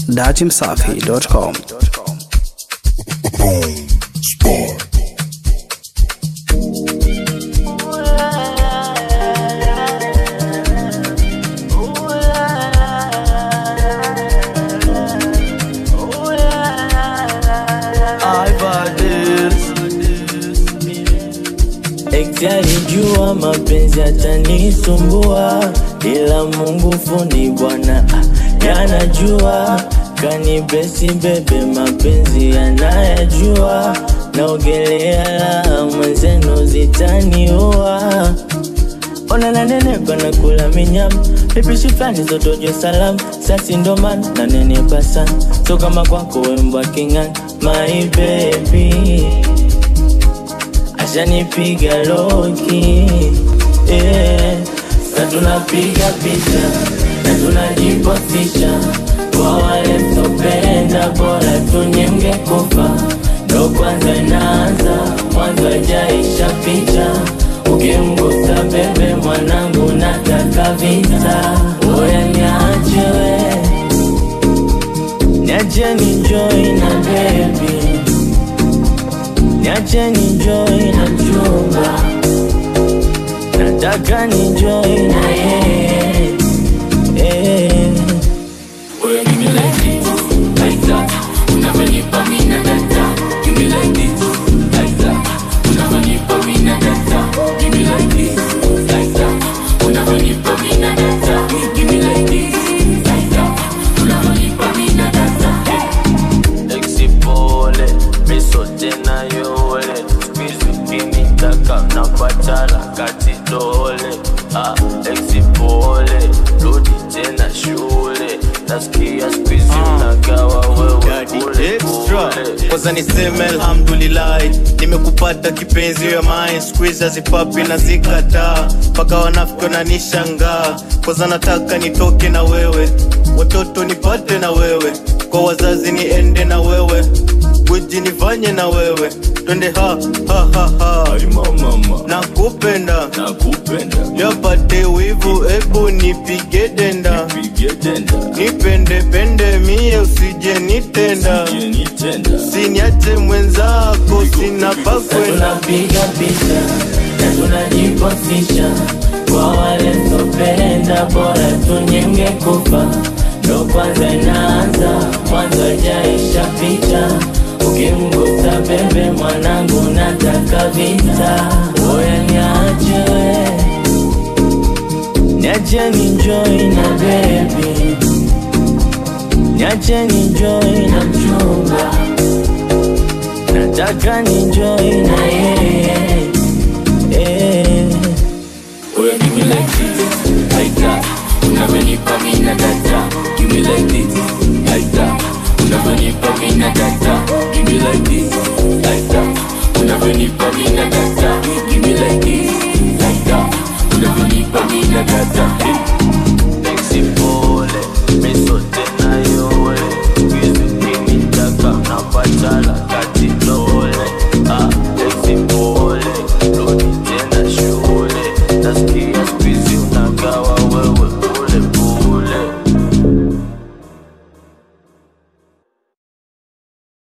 dachimsafi.com. Boom Sport. Eti alijua mapenzi yatanisumbua, ila Mungu fundi Bwana ah, yanajua. Kanibesi bebe, mapenzi yanayajua, naogelea la mwenzenu zitaniua. Ona nanenepa na kula minyama Vipishi fulani zotojwe salamu Sasi ndo maana nanenepa sana So kama kwako wembwa king'ani My baby Ashanipiga loki yeah. Sa tunapiga picha Na tunajipostisha Kwa wale mtopenda Bora tunyemge kufa Ndo kwanza inaanza Mwanzo hajaisha picha Ukimgusa bebe mwanangu nataka vita Oya niache we Niache ninjoy na baby Niache ninjoy na mchumba Nataka ninjoy na yeye eh. Oya, give me like this, like that. Unavyonipa mimi na data. Give me like this, like that. Unavyonipa mimi na data. Give me like this, like that. Unavyonipa mimi na data. Give me like this, like that. Unavyonipa mimi na data. Exipole, miso tena yole Squeeze ukinitaka napatala kati dole ah, Exipole, rudi tena shule Nasikia squeeze unagawa wewe Daddy kule extra kule kwanza niseme alhamdulillah nimekupata kipenzi ya mine squeeze hazipapi na zikataa mpaka wanafiki wananishangaa kwanza nataka nitoke na wewe watoto nipate na wewe kwa wazazi niende na wewe gwiji nifanye na wewe twende ha ha ha ha Mama, nakupenda nakupenda. yapate wivu ebu nipige denda Pige tenda. nipende pende mie usije nitenda Nitenda. siniache mwenzako sina pa Sa kwenda tunapiga picha na tunajipostisha kwa wale mtopenda, bora tunyenge kufa. Ndo kwanza inaanza, mwanzo hajaisha picha. Ukimgusa bebe mwanangu, nataka vita. Oya niache we, niache ninjoy na baby, niache ninjoy na mchumba nataka ninjoy na yeye eh. Oya, give me like this, like that. Unavyonipa mimi na data. Give me like this, like that. Unavyonipa mimi na data. Give me like this, like that. Unavyonipa mimi na data.